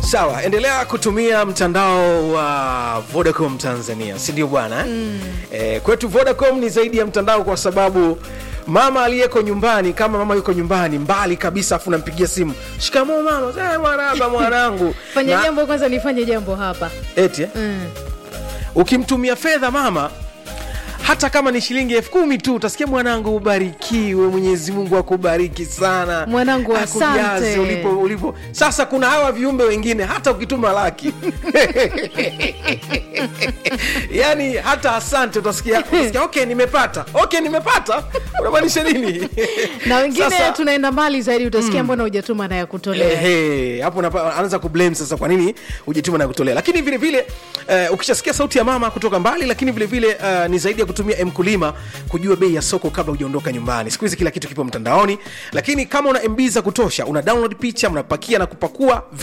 sawa endelea kutumia mtandao wa vodacom tanzania si ndio bwana eh? mm. e, kwetu vodacom ni zaidi ya mtandao kwa sababu mama aliyeko nyumbani kama mama yuko nyumbani mbali kabisa afu nampigia simu shikamoo mama "Eh, maraba mwanangu fanya Na- jambo kwanza nifanye jambo hapa eti eh? mm. ukimtumia fedha mama hata kama ni shilingi elfu kumi tu utasikia mwanangu ubarikiwe mwenyezi mungu akubariki sana Mwanangu, Akujaze asante. ulipo, ulipo sasa kuna hawa viumbe wengine hata ukituma laki yani hata asante utasikia, utasikia okay nimepata okay nimepata unamaanisha nini na wengine Sasa- tunaenda mbali zaidi utasikia mbona hujatuma na ya kutolea Ehe, hapo unapa- anaanza kublame sasa kwa nini hujatuma na kutolea lakini vile vile uh, ukishasikia sauti ya mama kutoka mbali lakini vile vile uh, ni zaidi ya kutumia mkulima kujua bei ya soko kabla hujaondoka nyumbani siku hizi kila kitu kipo mtandaoni lakini kama una mb za kutosha una download picha mnapakia na kupakua